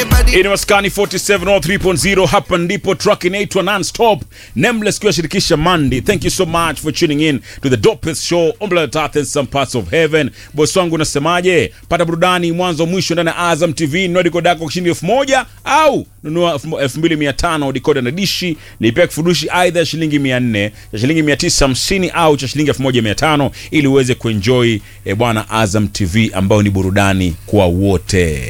Everybody. Hii ni Maskani 4703.0 hapa ndipo track inaitwa non-stop Nameless kiwa shirikisha Mandi. Thank you so much for tuning in to the dopest show on planet Earth and some parts of heaven. Boss wangu unasemaje? Pata burudani mwanzo mwisho ndani ya Azam TV, nunua dekoda yako kwa shilingi elfu moja au nunua elfu mbili mia tano dekoda na dishi, lipia kifurushi aidha ya shilingi mia nne cha shilingi mia tisa hamsini au cha shilingi elfu moja mia tano ili uweze kuenjoy eh, bwana Azam TV ambayo ni burudani kwa wote.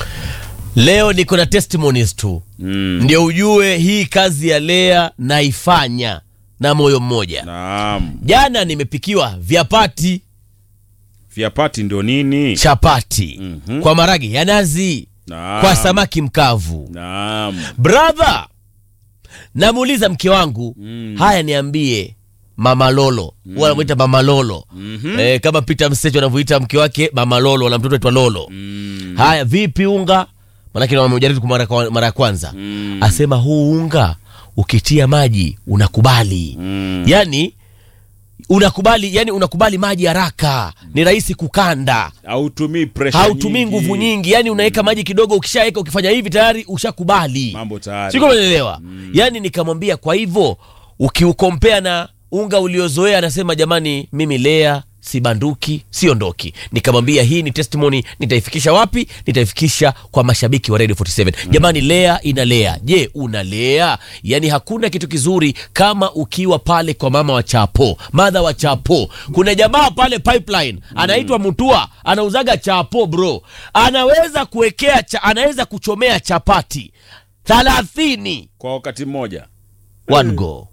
Leo niko na testimonies tu mm. Ndio ujue hii kazi ya Lea naifanya na moyo mmoja. Naam. Jana nimepikiwa vyapati Vyapati ndio nini? chapati Mhm. kwa maragi ya nazi Naam. kwa samaki mkavu. Naam. Brother, namuuliza mke wangu Mm. haya, niambie Mama Lolo mm. wanamwita Mama Lolo Mhm. eh, kama Peter Msecho anavyoita mke wake Mama Lolo na mtoto aitwa Lolo Mm. Haya, vipi unga? Manake wamejaribu kwa mara kwa- mara ya kwanza Mm. asema huu unga ukitia maji unakubali Mm. yani unakubali yani unakubali maji haraka, ni rahisi kukanda, Hautumii pressure hautumii nyingi. nguvu nyingi, yani unaweka maji kidogo, ukishaweka ukifanya hivi tayari ushakubali. Mambo tayari. Siko umeelewa? Yani nikamwambia kwa hivyo ukiukompea na unga uliozoea, anasema jamani, mimi Lea sibanduki siondoki. Nikamwambia hii ni testimony, nitaifikisha wapi? Nitaifikisha kwa mashabiki wa Radio 47. Jamani, Lea inalea. Je, unalea? Yani hakuna kitu kizuri kama ukiwa pale kwa mama wa chapo, madha wa chapo. Kuna jamaa pale pipeline anaitwa Mutua, anauzaga chapo bro, anaweza kuwekea cha, anaweza kuchomea chapati thalathini Kwa wakati mmoja. one go.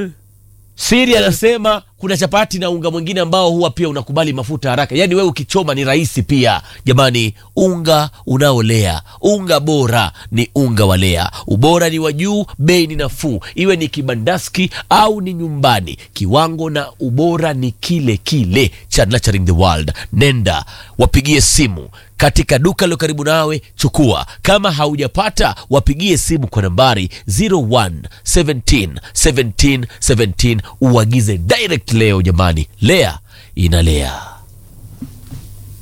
Siri anasema kuna chapati na unga mwingine ambao huwa pia unakubali mafuta haraka, yaani wewe ukichoma ni rahisi pia. Jamani, unga unaolea, unga bora ni unga wa Lea. Ubora ni wa juu, bei ni nafuu, iwe ni kibandaski au ni nyumbani, kiwango na ubora ni kile kile cha Nurturing the World. Nenda wapigie simu katika duka lilo karibu nawe, chukua. Kama haujapata wapigie simu kwa nambari 01 17 17 17 uagize direct leo. Jamani, Lea inalea.